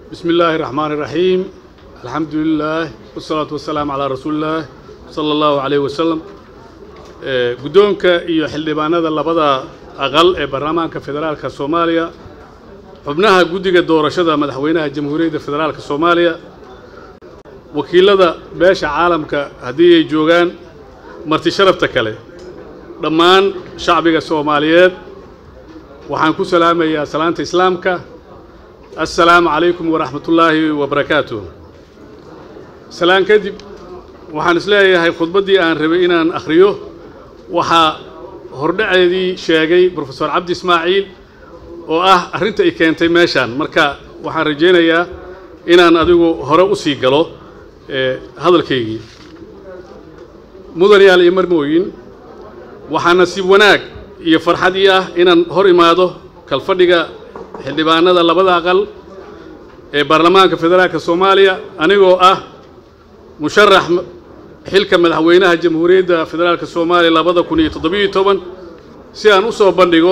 بسم الله الرحمن الرحيم الحمد لله والصلاة والسلام على رسول الله صلى الله عليه وسلم guddoonka iyo xildhibaanada labada aqal ee baarlamaanka federaalka soomaaliya xubnaha guddiga doorashada madaxweynaha jamhuuriyadda federaalka soomaaliya wakiilada beesha caalamka haddii ay joogaan marti sharafta kale dhammaan shacbiga soomaaliyeed waxaan ku salaamayaa salaanta islaamka assalaamu calaykum waraxmatullaahi wabarakaatuh salaan kadib waxaan isleeyahay khudbaddii aan rabay inaan akhriyo waxaa hordhaceedii sheegay brofesor cabdi ismaaciil oo ah arrinta ay keentay meeshaan marka waxaan rajaynayaa inaan adigu hore u sii galo hadalkaygii mudanayaal iyo marmooyin waxaa nasiib wanaag iyo farxad ii ah inaan hor imaado kalfadhiga xildhibaanada labada aqal ee baarlamaanka federaalka soomaaliya anigoo ah musharax xilka madaxweynaha jamhuuriyadda federaalka soomaaliya labada kun iyo toddobiyo toban si aan u soo bandhigo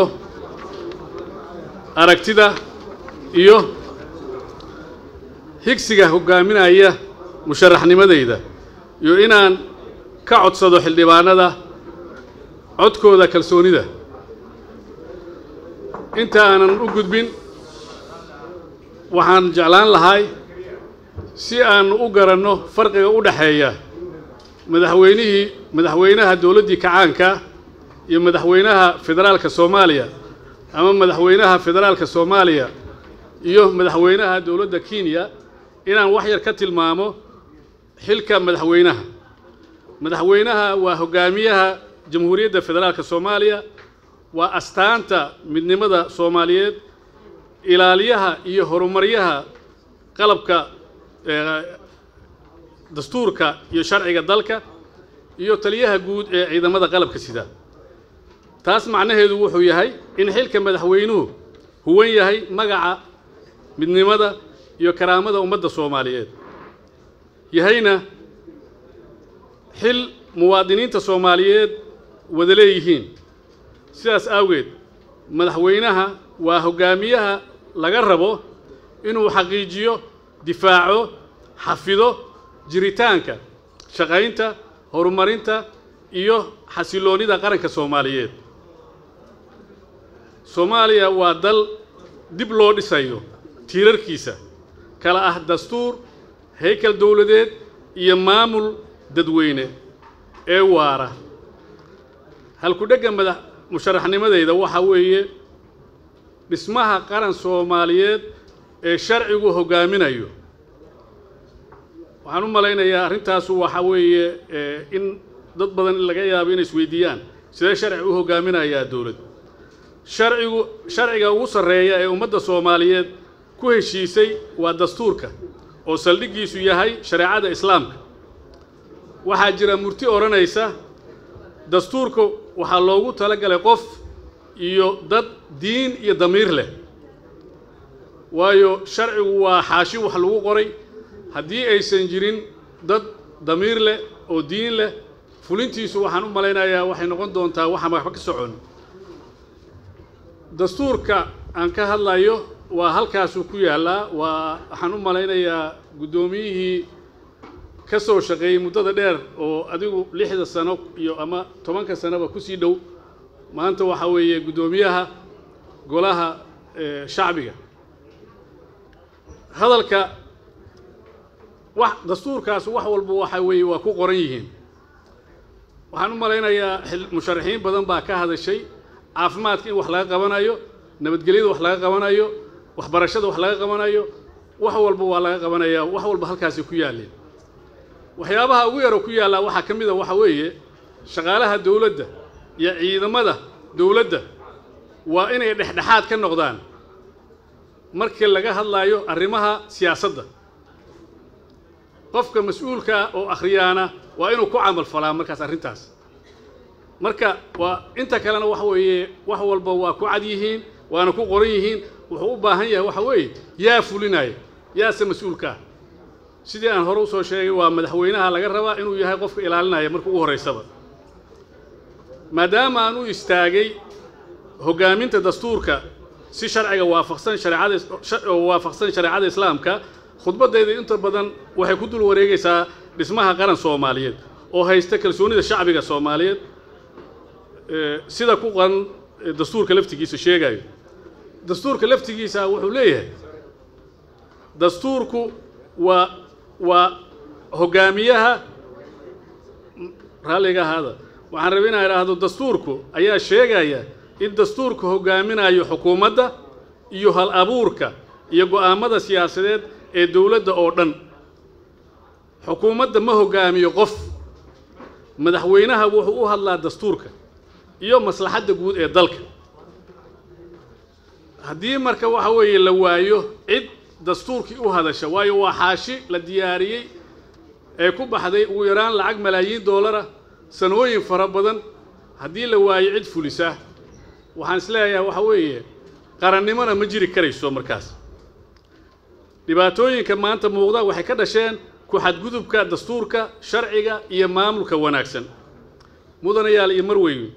aragtida iyo higsiga hoggaaminaya musharaxnimadayda iyo inaan ka codsado xildhibaanada codkooda kalsoonida inta aanan u gudbin waxaan jeclaan lahay si aan u garanno farqiga u dhexeeya madaxweynihii madaxweynaha dowladdii kacaanka iyo madaxweynaha federaalka soomaaliya ama madaxweynaha federaalka soomaaliya iyo madaxweynaha dowladda kenya inaan wax yar ka tilmaamo xilka madaxweynaha madaxweynaha waa hoggaamiyaha jamhuuriyadda federaalka soomaaliya waa astaanta midnimada soomaaliyeed ilaaliyaha iyo horumaryaha qalabka dastuurka iyo sharciga dalka iyo taliyaha guud ee ciidamada qalabka sida taas macnaheedu wuxuu yahay in xilka madaxweynuhu huwan yahay magaca midnimada iyo karaamada ummadda soomaaliyeed yahayna xil muwaadiniinta soomaaliyeed wada leeyihiin sidaas awgeed madaxweynaha waa hoggaamiyaha laga rabo inuu xaqiijiyo difaaco xafido jiritaanka shaqaynta horumarinta iyo xasiloonnida qaranka soomaaliyeed soomaaliya waa dal dib loo dhisayo tiirarkiisa kala ah dastuur haykal dowladeed iyo maamul dadweyne ee waara halku-dhegga madax musharaxnimadeyda waxaa weeye dhismaha qaran soomaaliyeed ee sharcigu hoggaaminayo waxaan u malaynayaa arrintaasu waxaa weeye in dad badan laga yaabo inay isweydiiyaan sidee sharci u hoggaaminayaa dowlad sharcigu sharciga ugu sarreeya ee ummadda soomaaliyeed ku heshiisay waa dastuurka oo saldhiggiisu yahay shareecada islaamka waxaa jira murti odhanaysa dastuurka waxaa loogu talagalay qof iyo dad diin iyo damiir leh waayo sharcigu waa xaashi wax lagu qoray haddii aysan jirin dad damiir leh oo diin leh fulintiisu waxaan u malaynayaa waxay noqon doontaa waxaan waxba ka socon dastuurka aan ka hadlayo waa halkaasuu ku yaallaa waa waxaan u malaynayaa guddoomiyihii ka soo shaqeeyey muddada dheer oo adigu lixda sano iyo ama tobanka sanoba ku sii dhow maanta waxaa weeye guddoomiyaha golaha shacbiga hadalka wax dastuurkaas wax walba waxa weeye waa ku qoran yihiin waxaan u malaynayaa musharaxiin badan baa ka hadashay caafimaadka in wax laga qabanayo nabadgelyada wax laga qabanayo waxbarashada wax laga qabanayo wax walba waa laga qabanayaa wax walba halkaasay ku yaalleen waxyaabaha ugu yaro ku yaallaa waxaa ka mid a waxa weeye shaqaalaha dowladda iyo ciidamada dowladda waa inay dhexdhexaad ka noqdaan markii laga hadlaayo arrimaha siyaasadda qofka mas-uulkaa oo akhriyaana waa inuu ku camal falaa markaas arrintaas marka waa inta kalena waxa weeye wax walba waa ku cad yihiin waana ku qoran yihiin wuxuu u baahan yahay waxa weeye yaa fulinaya yaase mas-uulkaa sidii aan hore usoo sheegay waa madaxweynaha laga rabaa inuu yahay qofka ilaalinaya marka ugu horraysaba maadaama aan u istaagay hoggaaminta dastuurka si sharciga waafaqsan shareecada waafaqsan shareecada islaamka khudbaddayda inta badan waxay ku dul wareegaysaa dhismaha qaran soomaaliyeed oo haysta kalsoonida shacbiga soomaaliyeed sida ku qaran dastuurka laftigiisa sheegayo dastuurka laftigiisa wuxuu leeyahay dastuurku waa waa hoggaamiyaha raalliga ahaada waxaan rabay inaan idhaahdo dastuurku ayaa sheegaya in dastuurka hoggaaminayo xukuumadda iyo hal abuurka iyo go'aammada siyaasadeed ee dowladda oo dhan xukuumadda ma hoggaamiyo qof madaxweynaha wuxuu u hadlaa dastuurka iyo maslaxadda guud ee dalka haddii marka waxa weeye la waayo cid dastuurkii u hadasha waayo waa xaashi la diyaariyey ee ku baxday ugu yaraan lacag malaayiin doolara sanooyin fara badan haddii la waayo cid fulisa waxaan is leeyahay waxa weeye qarannimona ma jiri karayso markaas dhibaatooyinka maanta muuqda waxay ka dhasheen ku xadgudubka dastuurka sharciga iyo maamulka wanaagsan mudanayaal iyo marweyne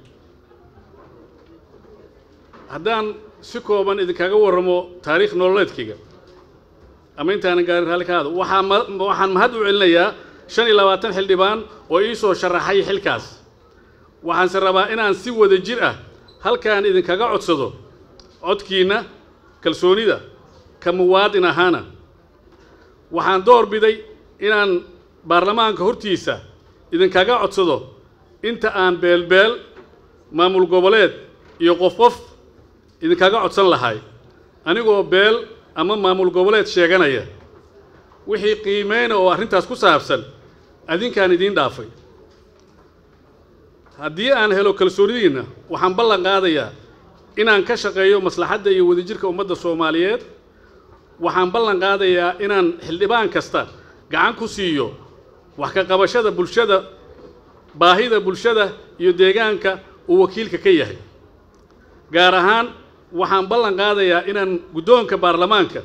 haddaan si kooban idinkaga warramo taariikh nololeedkayga ama intaanan gaarin raalli ka hado waxaa ma waxaan mahad u celinayaa shan iyo labaatan xildhibaan oo ii soo sharaxay xilkaas waxaanse rabaa inaan si wada jir ah halkaan idinkaga codsado codkiinna kalsoonida ka muwaadin ahaana waxaan door biday inaan baarlamaanka hortiisa idinkaga codsado inta aan beelbeel maamul goboleed iyo qof qof idinkaga codsan lahay anigoo beel ama maamul goboleed sheeganaya wixii qiimeyna oo arrintaas ku saabsan adinkaan idiin dhaafay haddii aan helo kalsoonidiinna waxaan ballan qaadayaa inaan ka shaqeeyo maslaxadda iyo wadajirka ummadda soomaaliyeed waxaan ballan qaadayaa inaan xildhibaan kasta gacan ku siiyo wax ka qabashada bulshada baahida bulshada iyo deegaanka uu wakiilka ka yahay gaar ahaan waxaan ballan qaadayaa inaan guddoonka baarlamaanka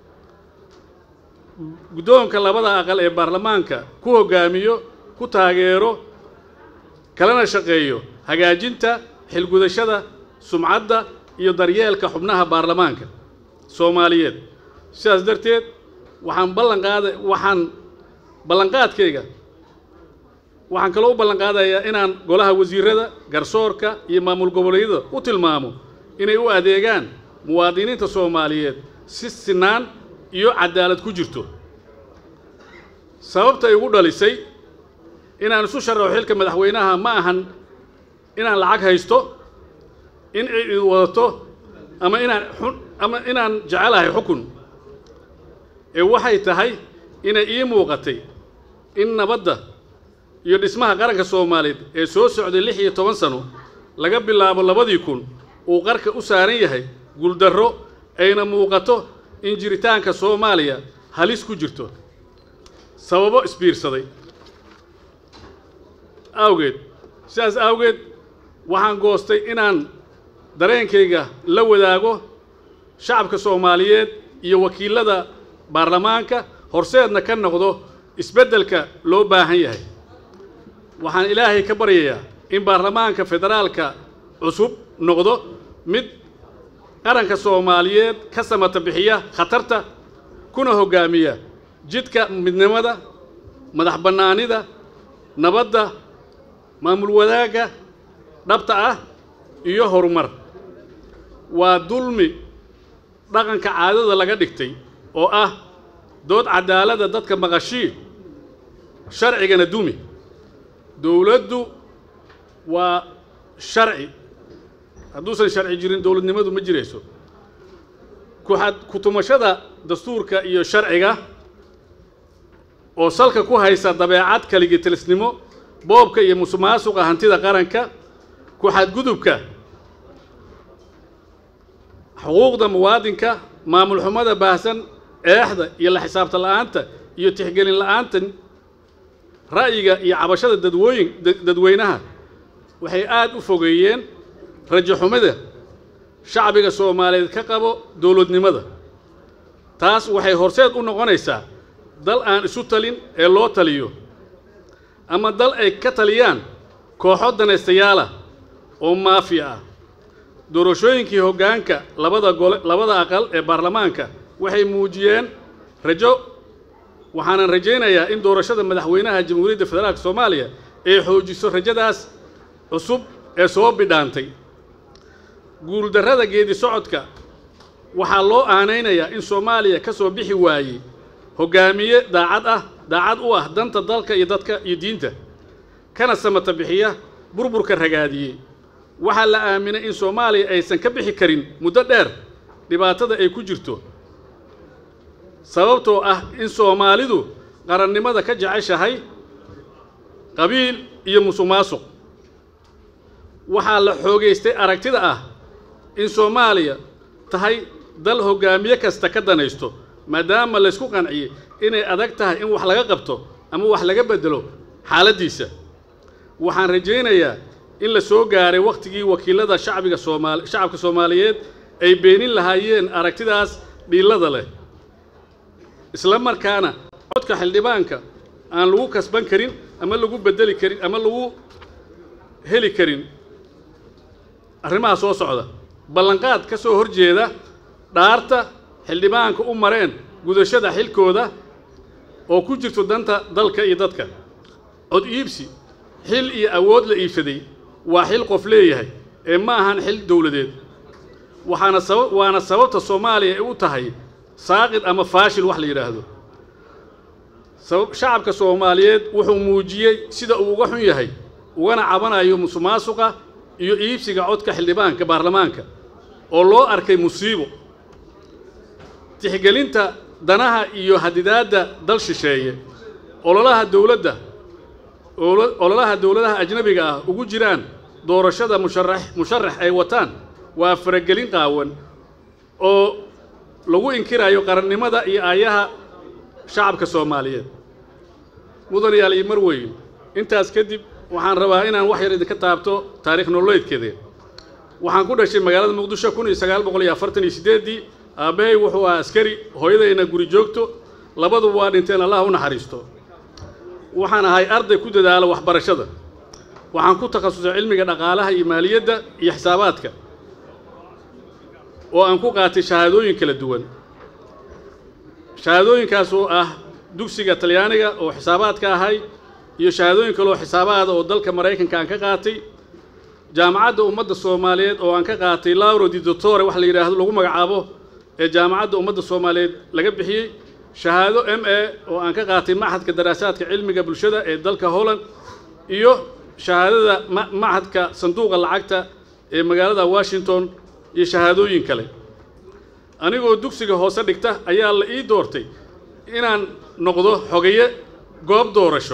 guddoonka labada aqal ee baarlamaanka ku hoggaamiyo ku taageero kalana shaqeeyo hagaajinta xilgudashada sumcadda iyo daryeelka xubnaha baarlamaanka soomaaliyeed sidaas darteed waxaan ballan qaada waxaan ballanqaadkayga waxaan kaloo u ballan qaadayaa inaan golaha wasiirada garsoorka iyo maamul goboleedyada u tilmaamo inay u adeegaan muwaadiniinta soomaaliyeed si sinaan iyo cadaalad ku jirto sababta igu dhalisay inaan isu sharaxo xilka madaxweynaha ma ahan inaan lacag haysto in cid wadato ama inaan xun ama inaan jecelahay xukun ee waxay tahay inay ii muuqatay in nabadda iyo dhismaha qaranka soomaaliyeed ee soo socday lix iyo toban sano laga bilaabo labadii kun uu qarka u saaran yahay guuldarro ayna muuqato in jiritaanka soomaaliya halis ku jirto sababo isbiirsaday awgeed sidaas awgeed waxaan goostay inaan dareenkayga la wadaago shacabka soomaaliyeed iyo wakiilada baarlamaanka horseedna ka noqdo isbeddelka loo baahan yahay waxaan ilaahay ka baryayaa in baarlamaanka federaalka cusub noqdo mid qaranka soomaaliyeed ka samata bixiya khatarta kuna hoggaamiya jidka midnimada madax bannaanida nabadda maamul wadaagga dhabta ah iyo horumar waa dulmi dhaqanka caadada laga dhigtay oo ah dood cadaaladda dadka maqashii sharcigana dumi dowladdu waa sharci hadduusan sharci jirin dowladnimadu ma jirayso kuxad kutumashada dastuurka iyo sharciga oo salka ku haysa dabeecad kaligitilsnimo boobka iyo musuqmaasuqa hantida qaranka ku-xadgudubka xuquuqda muwaadinka maamul xumada baahsan eexda iyo la xisaabta la'aanta iyo tixgelin la'aanta ra'yiga iyo cabashada dadwooyin dadweynaha waxay aad u fogeeyeen rajo xumida shacbiga soomaaliyeed ka qabo dowladnimada taas waxay horseed u noqonaysaa dal aan isu talin ee loo taliyo ama dal ay ka taliyaan kooxo danaystayaala oo maafiya ah doorashooyinkii hoggaanka labada gole labada aqal ee baarlamaanka waxay muujiyeen rajo waxaanan rajaynayaa in doorashada madaxweynaha jamhuuriyadda federaalk soomaaliya ay xoojiso rajadaas cusub ee soo bidhaantay guuldarrada geedi socodka waxaa loo aanaynayaa in soomaaliya ka soo bixi waayey hoggaamiye daacad ah daacad u ah danta dalka iyo dadka iyo diinta kana samata bixiya burburka ragaadiyey waxaa la aaminay in soomaaliya aysan ka bixi karin muddo dheer dhibaatada ay ku jirto sababtoo ah in soomaalidu qarannimada ka jeceshahay qabiil iyo musuq maasuq waxaa la xoogaystay aragtida ah in soomaaliya tahay dal hoggaamiye kasta ka danaysto maadaama laysku qanciyey inay adag tahay in wax laga qabto ama wax laga beddelo xaaladdiisa waxaan rajaynayaa in la soo gaaray wakhtigii wakiilada shacbiga soomaali shacabka soomaaliyeed ay beenin lahaayeen aragtidaas dhiillada leh isla markaana codka xildhibaanka aan lagu kasban karin ama lagu beddeli karin ama lagu heli karin arrimaha soo socda ballanqaad ka soo horjeeda dhaarta xildhibaanka u mareen gudashada xilkooda oo ku jirto danta dalka iyo dadka cod iibsi xil iyo awood la iibsaday waa xil qof leeyahay ee ma ahan xil dowladeed waxaana saba waana sababta soomaaliya ay u tahay saaqid ama faashil wax la yidhaahdo sabab shacabka soomaaliyeed wuxuu muujiyey sida uu uga xun yahay ugana cabanayo musuqmaasuqa iyo iibsiga codka xildhibaanka baarlamaanka oo loo arkay musiibo tixgelinta danaha iyo hadidaadda dal shisheeye ololaha dowladda ololaha dowladaha ajnabiga ah ugu jiraan doorashada musharax musharax ay wataan waa faragelin qaawan oo lagu inkirayo qarannimada iyo aayaha shacabka soomaaliyeed mudanayaal iyo marweyn intaas kadib waxaan rabaa inaan wax yar idinka taabto taariikh nololeedkeeda waxaan ku dhashay magaalada muqdisho kun iyo sagaal boqol iyo afartan iyo siddeeddii aabbahay wuxuu ahaa askari hooyadayna guri joogto labaduba waa dhinteen allah u naxariisto waxaan ahay arday ku dadaala waxbarashada waxaan ku takhasusay cilmiga dhaqaalaha iyo maaliyadda iyo xisaabaadka oo aan ku qaatay shahaadooyin kala duwan shahaadooyinkaas oo ah dugsiga talyaaniga oo xisaabaadka ahay iyo shahaadooyin kaleoo xisaabaada oo dalka maraykanka aan ka qaatay jaamacadda ummadda soomaaliyeed oo aan ka qaatay lauro di doctore wax la yidhaahdo lagu magacaabo ee jaamacadda ummadda soomaaliyeed laga bixiyey shahaado m a oo aan ka qaatay machadka daraasaadka cilmiga bulshada ee dalka holland iyo shahaadada machadka sanduuqa lacagta ee magaalada washington iyo shahaadooyin kale anigoo dugsiga hoose dhigta ayaa la ii doortay inaan noqdo xogaye goob doorasho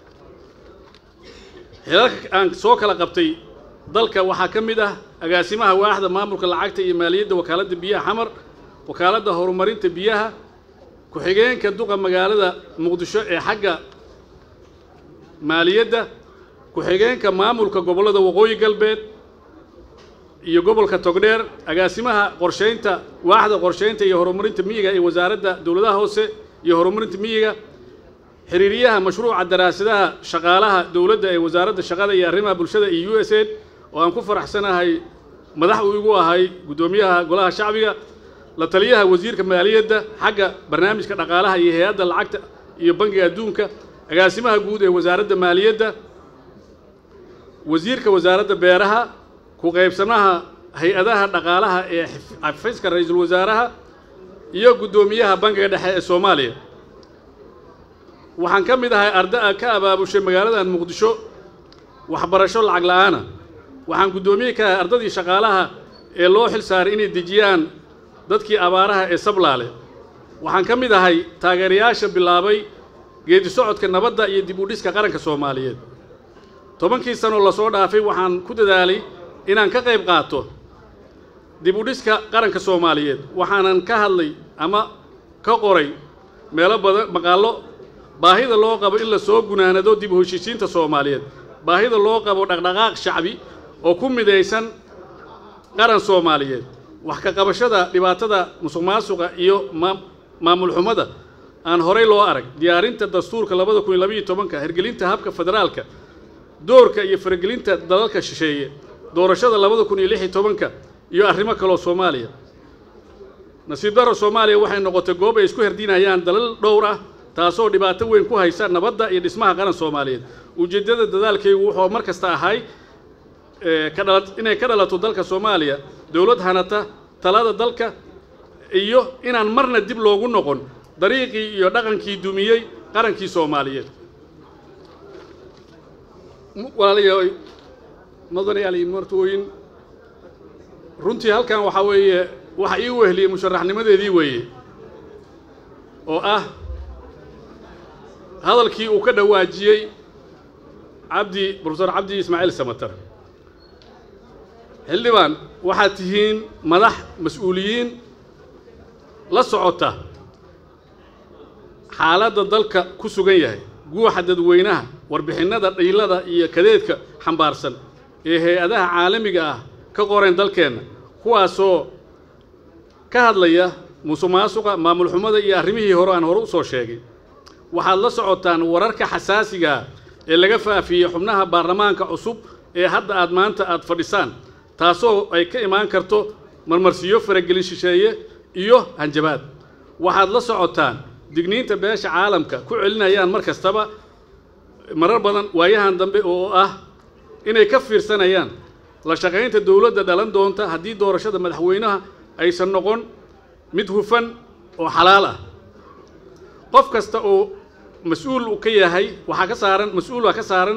xilalka aan soo kala qabtay dalka waxaa ka mid ah agaasimaha waaxda maamulka lacagta iyo maaliyadda wakaaladda biyaha xamar wakaaladda horumarinta biyaha ku-xigeenka duqa magaalada muqdisho ee xagga maaliyadda ku-xigeenka maamulka gobollada waqooyi galbeed iyo gobolka togdheer agaasimaha qorshaynta waaxda qorshaynta iyo horumarinta miyiga ee wasaaradda dowladaha hoose iyo horumarinta miyiga xiriiriyaha mashruuca daraasadaha shaqaalaha dowladda ee wasaaradda shaqada iyo arrimaha bulshada iyo u s aid oo aan ku faraxsanahay madax uu igu ahay guddoomiyaha golaha shacbiga la taliyaha wasiirka maaliyadda xagga barnaamijka dhaqaalaha iyo hay-adda lacagta iyo bangiga adduunka agaasimaha guud ee wasaaradda maaliyadda wasiirka wasaaradda beeraha ku qaybsanaha hay-adaha dhaqaalaha ee xafiiska ra-iisul wasaaraha iyo guddoomiyaha bangiga dhexe ee soomaaliya waxaan ka mid ahay arda ka abaabushay magaaladan muqdisho waxbarasho lacag la-aana waxaan guddoomiye ka ahay ardadii shaqaalaha ee loo xil saaray inay dejiyaan dadkii abaaraha ee sablaale waxaan ka mid ahay taageerayaasha bilaabay geedi socodka nabadda iyo dib u dhiska qaranka soomaaliyeed tobankii sanoo lasoo dhaafay waxaan ku dadaalay inaan ka qayb qaato dib u dhiska qaranka soomaaliyeed waxaanan ka hadlay ama ka qoray meelo badan maqaallo baahida loo qabo in la soo gunaanado dib u heshiisiinta soomaaliyeed baahida loo qabo dhaqdhaqaaq shacbi oo ku midaysan qaran soomaaliyeed wax ka qabashada dhibaatada musuq maasuqa iyo maamul xumada aan horay loo arag diyaarinta dastuurka labada kun iyo labayo tobanka hirgelinta habka federaalka doorka iyo faragelinta dalalka shisheeye doorashada labada kun iyo lix iyo tobanka iyo arrimo kaloo soomaaliya nasiib darro soomaaliya waxay noqotay goob ay isku herdinayaan dalal dhowr ah taasoo dhibaato weyn ku haysa nabadda iyo dhismaha qaran soomaaliyeed ujeeddada dadaalkaygu wuxuu mar kasta ahay ka dhala inay ka dhalato dalka soomaaliya dowlad hanata talada dalka iyo inaan marna dib loogu noqon dariiqii iyo dhaqankii dumiyey qarankii soomaaliyeed walaalayaal mudanayaal iyo martooyin runtii halkan waxaa weeye waxa ii wehliyey musharaxnimadeedii weeye oo ah hadalkii uu ka dhawaajiyey cabdi profesor cabdi ismaaciil samatar xildhibaan waxaad tihiin madax mas-uuliyiin la socota xaaladda dalka ku sugan yahay guuxa dadweynaha warbixinnada dhiilada iyo kadeedka xambaarsan ee hay-adaha caalamiga ah ka qoreen dalkeenna kuwaasoo ka hadlaya musuqmaasuqa maamul xumada iyo arrimihii hore aan hore u soo sheegay waxaad la socotaan wararka xasaasigaa ee laga faafiyey xubnaha baarlamaanka cusub ee hadda aad maanta aad fadhisaan taasoo ay ka imaan karto marmarsiyo faragelin shisheeye iyo hanjabaad waxaad la socotaan digniinta beesha caalamka ku celinayaan mar kastaba marar badan waayahan dambe oo ah inay ka fiirsanayaan la shaqaynta dowladda dhalan doonta haddii doorashada madaxweynaha aysan noqon mid hufan oo xalaal ah qof kasta oo mas-uul ka yahay waxaa ka saaran mas-uula ka saaran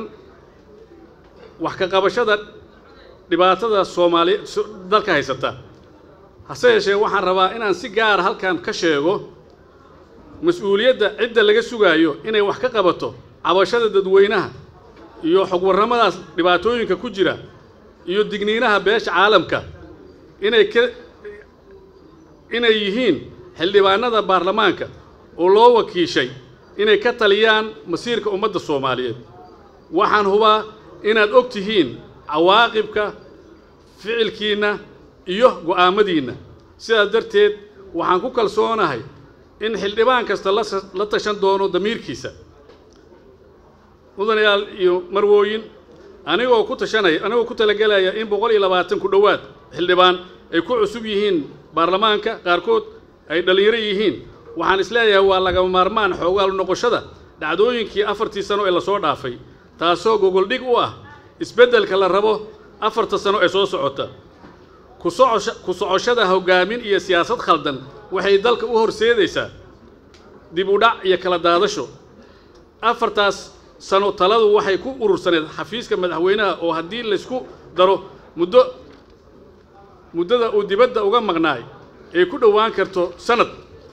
wax ka qabashada dhibaatada soomaaliya dalka haysata hase yeeshee waxaan rabaa inaan si gaara halkan ka sheego mas-uuliyadda cidda laga sugaayo inay wax ka qabato cabashada dadweynaha iyo xogwarramadaas dhibaatooyinka ku jira iyo digniinaha beesha caalamka inay ka inay yihiin xildhibaanada baarlamaanka oo loo wakiishay inay ka taliyaan masiirka ummadda soomaaliyeed waxaan hubaa inaad og tihiin cawaaqibka ficilkiinna iyo go'aamadiinna sidaas darteed waxaan ku kalsoonahay in xildhibaan kasta la tashan doono damiirkiisa mudanayaal iyo marwooyin anigoo ku tashanaya anigoo ku talagelaya in boqol iyo labaatan ku dhowaad xildhibaan ay ku cusub yihiin baarlamaanka qaarkood ay dhallinyaro yihiin waxaan isleeyahay waa lagama maarmaan xoogaal noqoshada dhacdooyinkii afartii sano ee lasoo dhaafay taasoo gogoldhig u ah isbeddelka la rabo afarta sano ee soo socota ku socoshada hoggaamin iyo siyaasad khaldan waxay dalka u horseedaysaa dib u dhac iyo kala daadasho afartaas sano taladu waxay ku urursaneed xafiiska madaxweynaha oo haddii laysku daro muddo muddada uu dibadda uga maqnaay ay ku dhowaan karto sanad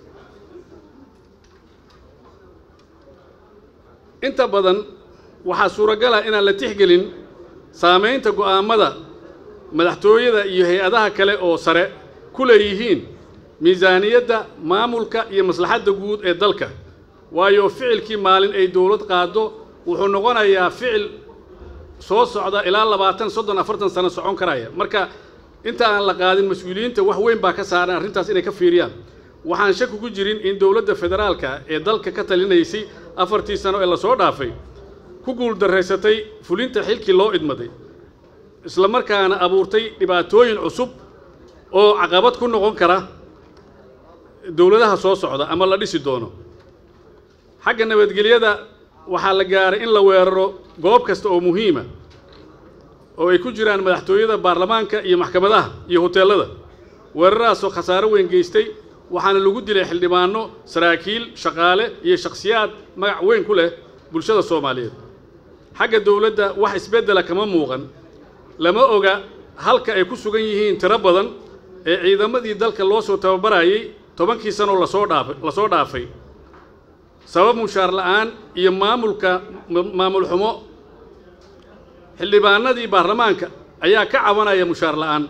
inta badan waxaa suuragal ah inaan la tixgelin saamaynta go'aammada madaxtooyada iyo hay-adaha kale oo sare ku leeyihiin miisaaniyadda maamulka iyo maslaxadda guud ee dalka waayo ficilkii maalin ay dowlad qaaddo wuxuu noqonayaa ficil soo socda ilaa labaatan soddon afartan sano socon karaya marka inta aan la qaadin mas-uuliyiinta wax weyn baa ka saaran arrintaas inay ka fiiriyaan waxaan shaki ku jirin in dowladda federaalka ee dalka ka talinaysay afartii sano ee lasoo dhaafay ku guuldarraysatay fulinta xilkii loo idmaday isla markaana abuurtay dhibaatooyin cusub oo caqabad ku noqon kara dowladaha soo socda ama la dhisi doono xagga nabadgelyada waxaa la gaaray in la weeraro goob kasta oo muhiima oo ay ku jiraan madaxtooyada baarlamaanka iyo maxkamadaha iyo hoteellada weeraradaasoo khasaaro weyn geystay waxaana lagu dilay xildhibaano saraakiil shaqaale iyo shakhsiyaad magac weyn ku leh bulshada soomaaliyeed xagga dowladda wax isbeddela kama muuqan lama oga halka ay ku sugan yihiin tiro badan ee ciidamadii dalka loo soo tababarayay tobankii sanoo lasoo dhaafay lasoo dhaafay sabab mushaar la'aan iyo maamulka maamul xumo xildhibaanadii baarlamaanka ayaa ka cabanaya mushaar la'aan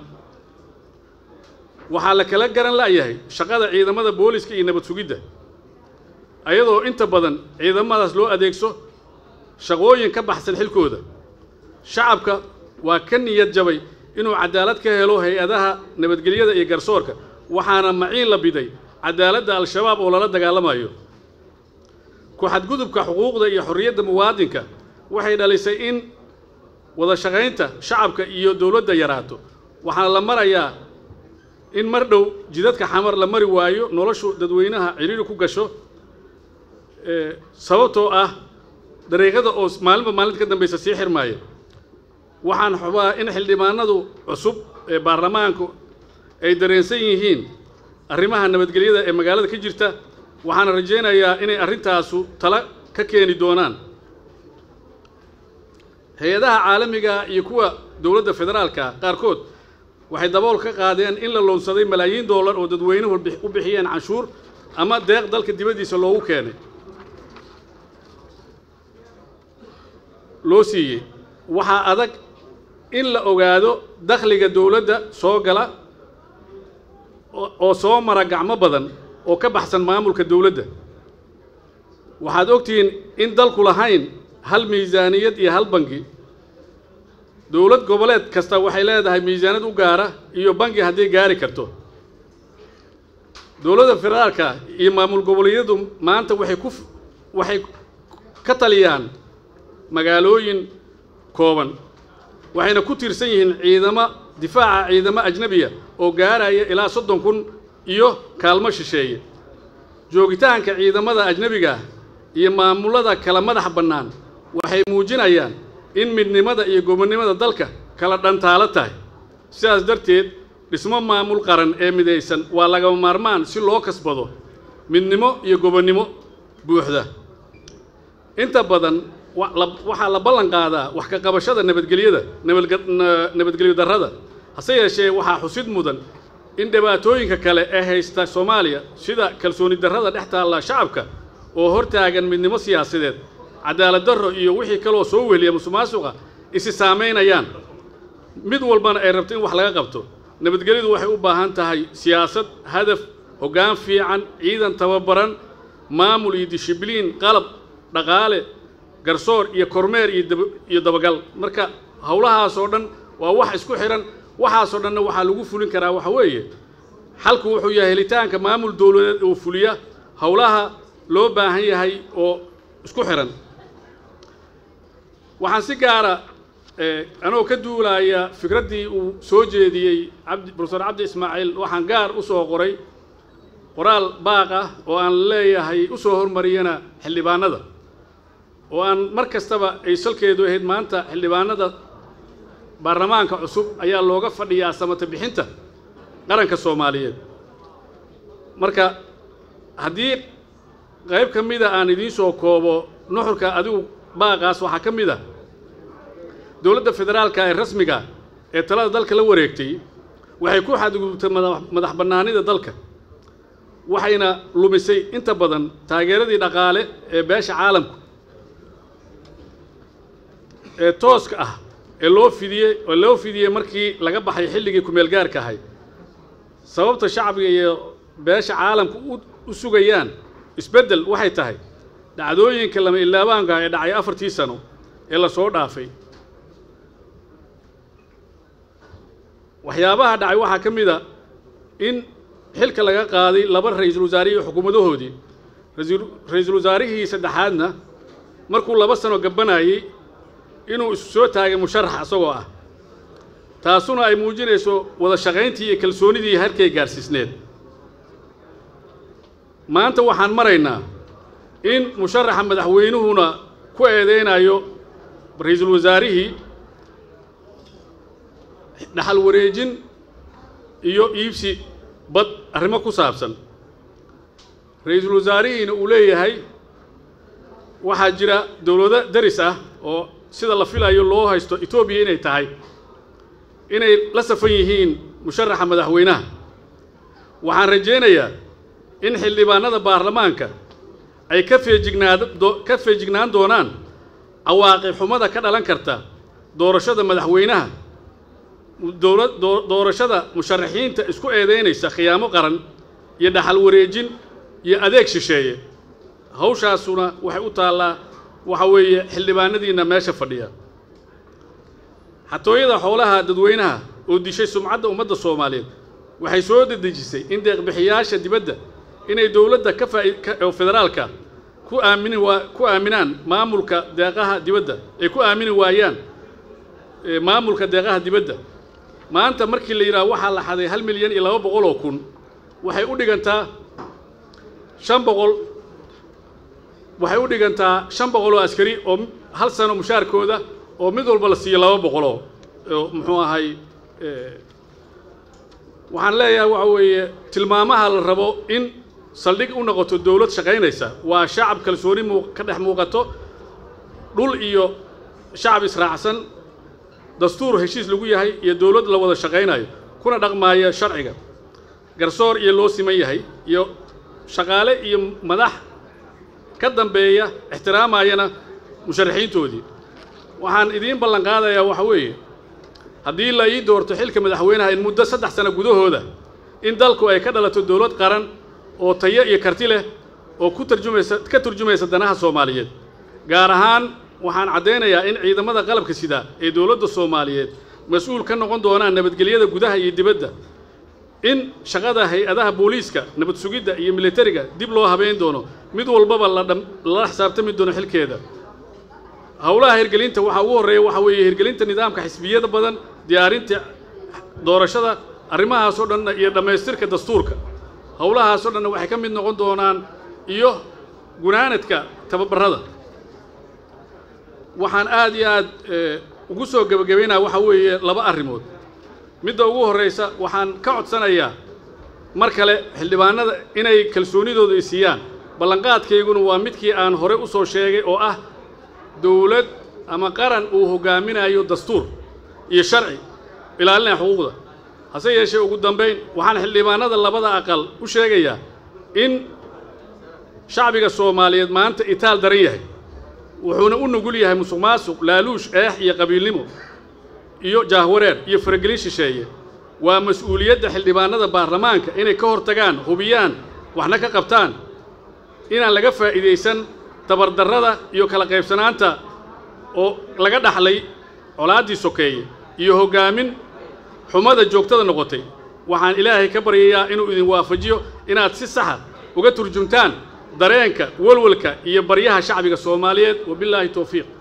waxaa la kala garan la'yahay shaqada ciidamada booliska iyo nabad sugidda ayadoo inta badan ciidamadaas loo adeegso shaqooyin ka baxsan xilkooda shacabka waa ka niyad jabay inuu cadaalad ka helo hay-adaha nabadgelyada iyo garsoorka waxaana maciin la biday cadaaladda al-shabaab oo lala dagaalamayo ku-xadgudubka xuquuqda iyo xorriyadda muwaadinka waxay dhalisay in wada shaqaynta shacabka iyo dowladda yaraato waxaana la marayaa in mar dhow jidadka xamar la mari waayo noloshu dadweynaha ciriiri ku gasho sababtoo ah dariiqada oo maalinba maalinta ka dambaysa sii xirmaaya waxaan xubaa in xildhibaanadu cusub ee baarlamaanku ay dareensan yihiin arrimaha nabadgelyada ee magaalada ka jirta waxaana rajaynayaa inay arrintaasu tala ka keeni doonaan hay-adaha caalamiga iyo kuwa dowladda federaalka qaarkood waxay dabool ka qaadeen in la loonsaday malaayiin dollar oo dadweynuhu u bixiyeen canshuur ama deeq dalka dibaddiisa loogu keenay loo siiyey waxaa adag in la ogaado dakhliga dowladda soo gala oo soo mara gacmo badan oo ka baxsan maamulka dowladda waxaad ogtihiin in dalku lahayn hal miisaaniyad iyo hal bangi dowlad goboleed kasta waxay leedahay miisaaniyad u gaara iyo bangi hadday gaari karto dowladda federaalka iyo maamul goboleedyadu maanta waxay ku waxay ka taliyaan magaalooyin kooban waxayna ku tiirsan yihiin ciidamo difaaca ciidamo ajnebiya oo gaaraya ilaa soddon kun iyo kaalmo shisheeye joogitaanka ciidamada ajnebiga iyo maamullada kala madax bannaan waxay muujinayaan in midnimada iyo gobonnimada dalka kala dhantaalo tahay sidaas darteed dhismo maamul qaran ee midaysan waa lagama maarmaan si loo kasbado midnimo iyo gobonnimo buuxda inta badan waxaa la ballan qaadaa wax ka qabashada nabadgelyada nabadgelyo darrada hase yeeshee waxaa xusid mudan in dhibaatooyinka kale ee haysta soomaaliya sida kalsooni darrada dhex taalla shacabka oo hortaagan midnimo siyaasadeed cadaalad darro iyo wixii kaloo soo weheliya musuqmaasuqa isi saamaynayaan mid walbana ay rabto in wax laga qabto nabadgelyadu waxay u baahan tahay siyaasad hadaf hoggaan fiican ciidan tababaran maamul iyo dishibliin qalab dhaqaale garsoor iyo kormeer iyo dabagal marka howlahaasoo dhan waa wax isku xidhan waxaasoo dhanna waxaa lagu fulin karaa waxa weeye xalku wuxuu yahay helitaanka maamul dowladeed oo fuliya howlaha loo baahan yahay oo isku xidhan waxaan si gaara anoo ka duulaaya fikraddii uu soo jeediyey abdi profesor cabdi ismaaciil waxaan gaar u soo qoray qoraal baaq ah oo aan leeyahay u soo hormariyana xildhibaanada oo aan mar kastaba ay salkeedu ahayd maanta xildhibaanada baarlamaanka cusub ayaa looga fadhiyaa samata bixinta qaranka soomaaliyeed marka haddii qayb ka mida aan idiin soo koobo nuxurka adigu baaqaas waxaa ka mid a dowladda federaalka ee rasmiga ee talada dalka la wareegtay waxay ku xadgudubtay madax bannaanida dalka waxayna lumisay inta badan taageeradii dhaqaale ee beesha caalamku ee tooska ah ee loo fidiyey oo loo fidiyey markii laga baxay xilligii kumeel gaarka ahay sababta shacbiga iyo beesha caalamku u sugayaan isbeddel waxay tahay dhacdooyinka lama ilaabaanka ee dhacay afartii sano ee la soo dhaafay waxyaabaha dhacay waxaa ka mid a in xilka laga qaaday laba ra-iisul wasaare iyo xukuumadahoodii ra-iisul wasaarihii saddexaadna markuu laba sano gabanayey inuu isu soo taagay musharax isagoo ah taasuna ay muujinayso wada shaqayntii iyo kalsoonidii halkay gaarsiisneed maanta waxaan maraynaa in musharaxa madaxweynuhuna ku eedeynayo ra-iisul wasaarihii dhaxal wareejin iyo iibsi bad arrimo ku saabsan ra-iisul wasaarihiina uu leeyahay waxaa jira dowlado daris ah oo sida la filayo loo haysto etoobiya inay tahay inay la safan yihiin musharaxa madaxweynaha waxaan rajaynayaa in xildhibaanada baarlamaanka ay ka feejignaad ka feejignaan doonaan cawaaqib xumada ka dhalan karta doorashada madaxweynaha dowla doorashada musharaxiinta isku eedeynaysa khiyaamo qaran iyo dhaxal wareejin iyo adeeg shisheeye hawshaasuna waxay u taallaa waxa weeye xildhibaanadiinna meesha fadhiya xatooyada xoolaha dadweynaha oo dishay sumcadda ummadda soomaaliyeed waxay soo dedejisay in deeqbixiyaasha dibadda inay dowladda ka faaoo federaalka ku aamini waa ku aaminaan maamulka deeqaha dibadda ay ku aamini waayaan maamulka deeqaha dibadda maanta markii la yidhaha waxaa la xaday hal milyan iyo laba boqol oo kun waxay u dhigantaa shan boqol waxay u dhigantaa shan boqol oo askari oo hal sano mushaarkooda oo mid walba la siiyo laba boqoloo oo muxuu ahay waxaan leeyahay waxa weeye tilmaamaha la rabo in saldhig u noqoto dowlad shaqaynaysa waa shacab kalsooni muu ka dhex muuqato dhul iyo shacab israacsan dastuur heshiis lagu yahay iyo dowlad la wada shaqaynayo kuna dhaqmaaya sharciga garsoor iyo loo siman yahay iyo shaqaale iyo madax ka dambeeya ixtiraamayana musharaxiintoodii waxaan idiin ballan qaadayaa waxa weeye haddii la ii doorto xilka madaxweynaha in muddo saddex sano gudahooda in dalku ay ka dhalato dowlad qaran oo tayo iyo karti leh oo ku tarjumaysa ka turjumaysa danaha soomaaliyeed gaar ahaan waxaan caddaynayaa in ciidamada qalabka sida ee dowladda soomaaliyeed mas-uul ka noqon doonaan nabadgelyada gudaha iyo dibadda in shaqada hay-adaha booliiska nabad sugidda iyo militariga dib loo habeyn doono mid walbaba lala xisaabtami doono xilkeeda howlaha hirgelinta waxaa ugu horreeya waxaa weeye hirgelinta nidaamka xisbiyada badan diyaarinta doorashada arrimahaasoo dhanna iyo dhammaystirka dastuurka howlahaasoo dhanna waxay ka mid noqon doonaan iyo gunaanadka tababarrada waxaan aad iyo aad ugu soo gebagabaynaya waxaa weeye laba arrimood midda ugu horraysa waxaan ka codsanayaa mar kale xildhibaanada inay kalsoonidooda i siiyaan ballanqaadkayguna waa midkii aan hore u soo sheegay oo ah dowlad ama qaran uu hoggaaminayo dastuur iyo sharci ilaalinaya xuquuqda hase yeeshee ugu dambayn waxaan xildhibaanada labada aqal u sheegayaa in shacbiga soomaaliyeed maanta itaal daran yahay wuxuuna u nugul yahay musuq maasuq laaluush eex iyo qabiilnimo iyo jaahwareer iyo faragelin shisheeye waa mas-uuliyadda xildhibaanada baarlamaanka inay ka hortagaan hubiyaan waxna ka qabtaan inaan laga faa'iidaysan tabardarrada iyo kala qaybsanaanta oo laga dhaxlay colaaddii sokeeye iyo hoggaamin xumada joogtada noqotay waxaan ilaahay ka baryayaa inuu idin waafajiyo inaad si saxa uga turjumtaan dareenka walwalka iyo baryaha shacbiga soomaaliyeed wabillaahi towfiiq